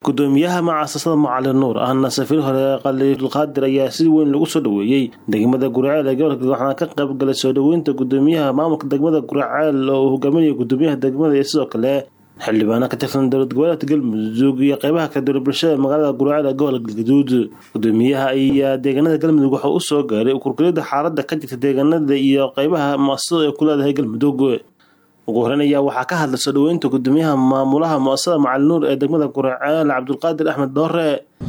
gudoomiyaha mucaasasada macalin nuur ahna safiir hore khaliilqaadir ayaa si weyn lagu soo dhoweeyey degmada guraceel ee gobolka waxaana ka qayb galay soo dhoweynta gudoomiyaha maamulka degmada guraceel oo uu hogaaminaya gudoomiyaha degmada iyo sidoo kale xildhibaano ka tirsan dowlad goboleedka galmudug iyo qeybaha kala duwan bulshada magaalada guraceel ee gobolka galgaduud gudoomiyaha ayaa deegaanada galmudug waxaa u soo gaaray kurkulida xaalada ka jirta deegaanada iyo qeybaha muasasada ay ku leedahay galmudug ugu horeyn ayaa waxaa ka hadlay soo dhoweynta gudoomiyaha maamulaha muasasada macalin nuur ee degmada guraceel cabdulqaadir axmed doore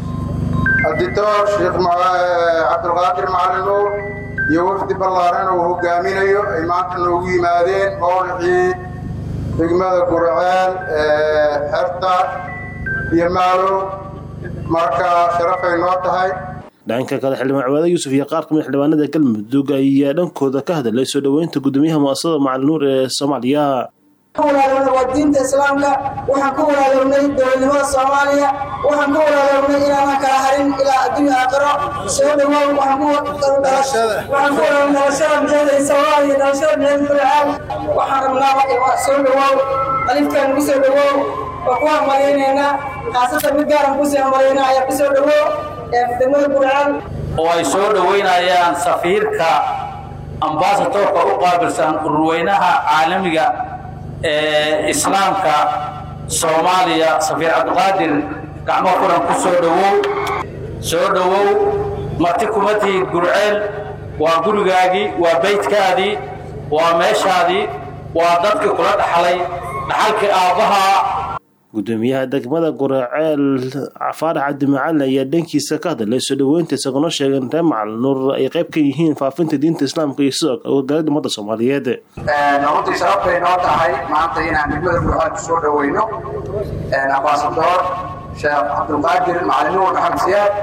aditoor sheekh cabdulqaadir macalin nuur iyo wafdi ballaaran uu hogaaminayo ay maanta noogu yimaadeen mowlicii degmada gurceel xerta iyo maalow marka sharafay noo tahay dhanka kale xildhibaan ciwaado yuusuf iyo qaar kamid xildhibaanada galmudug ayaa dhankooda ka hadlay soo dhoweynta gudoomiyaha muasasada macalin nuur ee soomaaliya walaalowna waa diinta islaamka waxaan ku walaalownay dowladnimada soomaaliya waxaan ku walaalownay inaanan kala harin ilaa adduunya aakhiro soo dhawow waxaan ku walaalow dhalashada mixeeda soomaaliya dhalashada mixeeda gurcaal waxaan rabnaa soo dhawow alifkaan ku soo dhawow waa ku hambaleynaynaa khaasatan mid gaaran kusii hambaleyna ayaa ku soo dhawow degmada gurcaal oo ay soo dhoweynayaan safiirka ambasatorka u qaabilsan ururweynaha caalamiga ee islaamka soomaaliya safiir cabdiqaadir gacmo furan ku soo dhowow soo dhowow marti kuma tihid gurceel waa gurigaagii waa baydkaadii waa meeshaadii waa dadkii kula dhaxlay dhaxalkii aabbahaa gudoomiyaha degmada guraceel faarax cabdimacalin ayaa dhankiisa ka hadlay soo dhoweynta isaguna sheegay in reer macalin nuur ay qayb ka yihiin faafinta diinta islaamka iyo sidoo kale wargaalida ummadda soomaaliyeed runtii sharafbay noo tahay maanta inaan degmada gurceel kusoo dhoweyno ambasador sheekh cabdulqaadir macalin nuur maxamed siyaad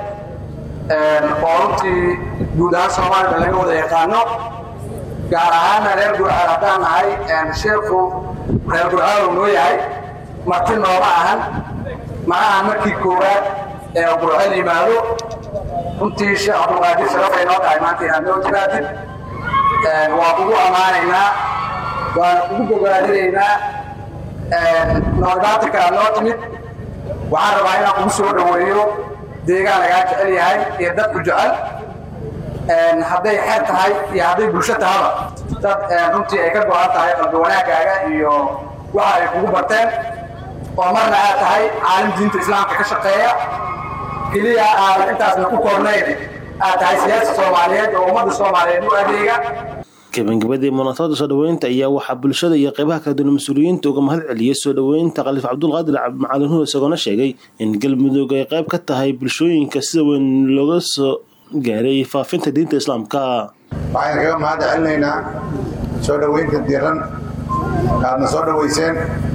oo runtii guud ahaan soomaalida laga wada yaqaano gaar ahaana reer gurceel haddaan nahay sheekhu reer gurceel uu noo yahay marti nooma ahan ma ahan markii koowaad ee gurceel yimaado runtii sheekh cabdulqaadir sharafay noo tahay maanta inaad noo timaadid waa kugu ammaanaynaa waan kugu bogaadinaynaa noolbaata kalaad noo timid waxaan rabaa inaan kugu soo dhoweeyo deegaan lagaa jecel yahay iyo dadku jecel hadday xeer tahay iyo hadday bulsho tahaba dad runtii ay ka go-an tahay qalbi wanaagaaga iyo waxa ay kugu barteen oo marna aad tahay caalim diinta islaamka ka shaqeeya keliya aadan intaasna ku kornayn aad tahay siyaasa soomaaliyeed oo ummadda soomaaliyeed u adeega gabagabadii munaasabada soo dhoweynta ayaa waxaa bulshada iyo qeybaha kala duwan mas-uuliyiinta uga mahad celiyey soo dhoweynta khaliif cabdulqaadir macalin nuur isagoona sheegay in galmudug ay qayb ka tahay bulshooyinka sida weyn looga soo gaaray faafinta diinta islaamka waxaan kaga mahad celinaynaa soo dhoweynta diiran aadna soo dhoweyseen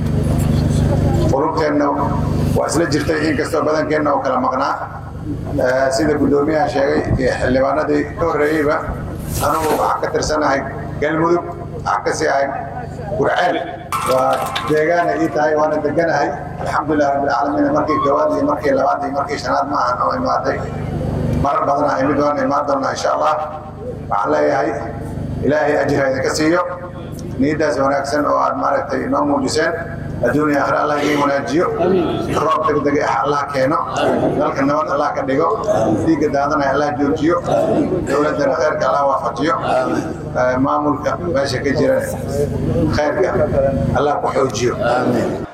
qulubteenna waa isla jirtay inkastoo badankeenna oo kala maqnaa sida guddoomiyaha sheegay iyo xildhibaanadii ka horreeyeyba anugu waxaan ka tirsanahay galmudug waxaan ka sii ahay gurceel waa deegaana ii tahay waana deganahay alxamdulilah rabbilcaalamiin markii koowaad iyo markii labaad iyo markii shanaad ma ahan oo imaaday marar badan ah imid waan imaan doonnaa insha allah waxaan leeyahay ilaahay ajira idinka siiyo niyaddaas wanaagsan oo aad maaragtay inoo muujiseen adduuniya akhre allah idiin wanaajiyo roob degdeg ah allah keeno dalka nabad allah ka dhigo dhiigga daadanaya allah joojiyo dowladdana khayrka allah waafajiyo maamulka meesha ka jira khayrka allah ku xoojiyo